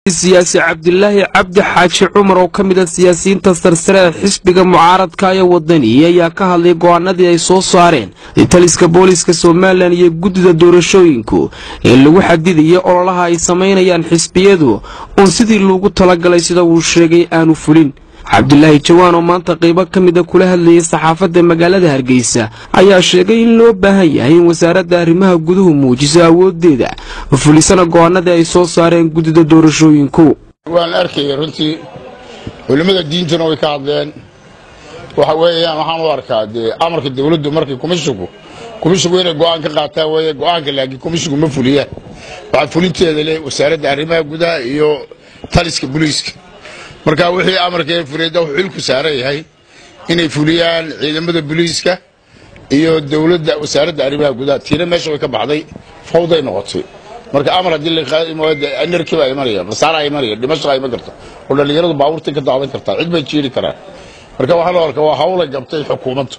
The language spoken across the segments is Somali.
siyaasi cabdilaahi cabdi xaaji cumar oo ka mid a siyaasiyiinta sarsare ee xisbiga mucaaradka ee wadani ayaa ka hadlay go'aanadii ay soo saareen taliska booliiska somalilan iyo guddida doorashooyinku ee lagu xadidaya ololaha ay samaynayaan xisbiyadu uun sidii loogu talagalay sida uu sheegay aanu fulin cabdilaahi jawaan oo maanta qaybo ka mida kula hadlayay saxaafadda magaalada hargeysa ayaa sheegay in loo baahan yahay in wasaaradda arrimaha guduhu muujiso awooddeeda fulisana go'aanadii ay soo saareen guddida doorashooyinku waan arkaya runtii culimmada diintuna way ka hadleen waxa weeyaan waxaan u arkaa dee amarka dawladdu markay komishigu komishigu inay go'aan ka qaataan weeye go'aanka laakiin komishigu ma fuliyaan waxaa fulinteeda leh wasaaradda arrimaha gudaha iyo taliska booliiska marka wixii amarkee fuliyada wuxuu xilku saaran yahay inay fuliyaan ciidamada booliiska iyo dowladda wasaaradda arrimaha gudaha tiina meesha way ka baxday fawday noqotay marka amar haddii lanarkii baa imanaya masaaraa imanaya dhimashaa iman karta oo dhallinyaradu baabuurtay ka daadan kartaa cid bay jiiri karaan marka waxaa loo arkaa waa hawlay gabtay xukuumaddu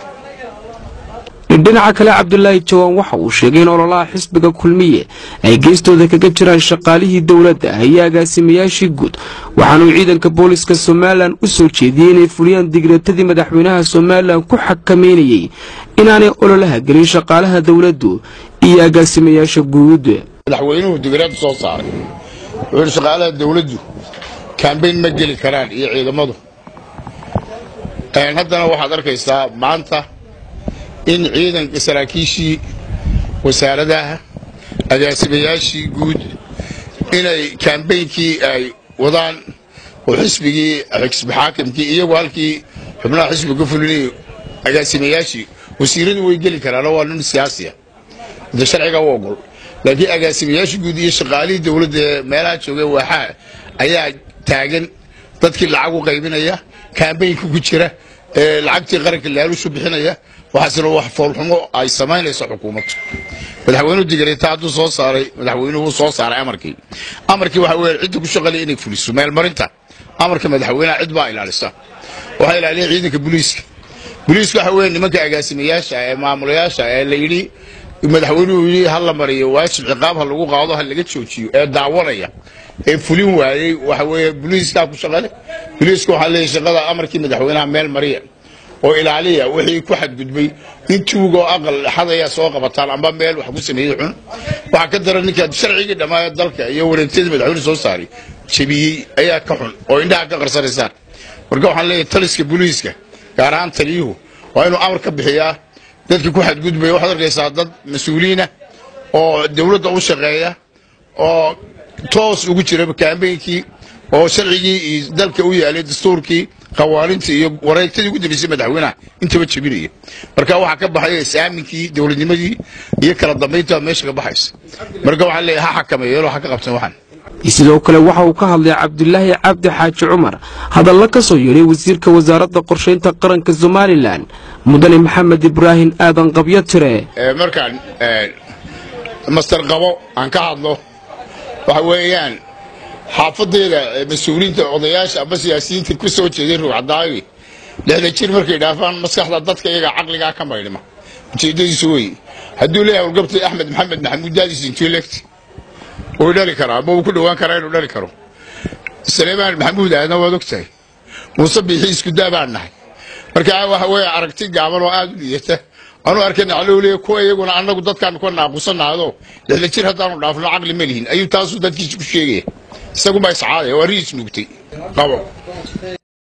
dhinaca kale cabdulaahi jawaan waxa uu sheegay in ololaha xisbiga kulmiye ay geestooda kaga jiraan shaqaalihii dowladda iyo agaasimayaashii guud waxaanuu ciidanka booliska somalilan u soo jeediyey inay fuliyaan digreetadii madaxweynaha somalilan ku xakameynayey inaanay ololaha gelin shaqaalaha dowladdu iyo agaasimayaasha guud madaxweynuhu digreed soo saaray wuxuu yidhi shaqaalaha dowladdu kambayn ma geli karaan iyo ciidamadu haddana waxaad arkaysaa maanta in ciidanka saraakiishii wasaaradaha agaasimayaashii guud inay kaambeynkii ay wadaan oo xisbigii xisbi xaakimkii iyagoo halkii xubnaha xisbiga fulinayay agaasimayaashii wasiiradu way geli karaanoo waa nin siyaasiya de sharciga u ogol laakiin agaasimayaashii guud iyo shaqaalihii dowladda ee meelaha joogay waaxaa ayaa taagan dadkii lacag u qaybinaya kaambeynka ku jira ee lacagtii qaranka laalushu bixinaya waxaasina wax foolxumo ay samaynayso xukuumaddu madaxweynuhu digareeta hadduu soo saaray madaxweynuhu wuu soo saaray amarkii amarkii waxa weeye cidda ku shaqalaya inay fuliso meelmarinta amarka madaxweynaha cid baa ilaalisa waxaa ilaaliya ciidanka booliiska booliiska waxa weeye nimanka agaasimayaasha ee maamulayaasha ee la yidhi madaxweynuhu yidhi ha la mariyo waajib ciqaab ha lagu qaado ha laga joojiyo ee daawanaya ee fulin waayey waxa weeye booliiskaa ku shaqale booliiska waxaa leeyahy shaqada amarkii madaxweynaha meel mariya oo ilaaliya wixii ku xadgudbay in tuugoo aqal xadayaa soo qabataan amba meel wax ku sameeyey xun waxaa ka daran ninkaa sharcigii dhammaaya dalka iyo wareegtadii madaxweyne soo saaray jebiyey ayaa ka xun oo indhaha ka qarsanaysaan marka waxaan leeyahay taliska booliiska gaar ahaan taliyuhu waa inuu amar ka bixiyaa dadka ku xadgudbaya waxaad arkaysaa dad mas-uuliina oo dowladda u shaqeeya oo toos ugu jira kaambeynkii oo sharcigii iyo dalka u yaalay dastuurkii qawaanintii iyo wareegtadii ugu dambaysay madaxweynaha intaba jebinaya marka waxaa ka baxaya is-aaminkii dowladnimadii iyo kala dambaynta meesha ka baxaysa marka waxaa leeyahay ha xakameeyeen ha ka qabteen waxaan sidoo kale waxa uu ka hadlay cabdilaahi cabdi xaaji cumar hadalla ka soo yeedhay wasiirka wasaaradda qorshaynta qaranka somalilan mudane maxamed ibraahim aadan qabyo tire markaan master qabo aan ka hadlo waxa weeyaan xaafadeeda mas-uuliyiinta odayaasha amba siyaasiyiinta ku soo jeeday ruucadaagi lixda jir markay dhaafaan maskaxda dadka iyaga caqligaa ka maydhma ujeedadiisu wey hadduu leeyahay howlgabtay axmed maxamed maxamuud daadis intellect wuu dhali karaa ama wuu ku dhowaan karaa inuu dhali karo saleymaan maxamuud aadna waad ogtahay muuse biixi iskudaa baan nahay marka waxa weeye aragti gaaban oo aad u liidata anuu arkay naclowliya kuwa iyaguna annagu dadkaanu ka naaqusanaado lixda jir haddaanu dhaafno caqli ma lihin ayuu taasuu dadkiisa ku sheegaya isagunbaa iscaadaya waa riis nuugtay qabo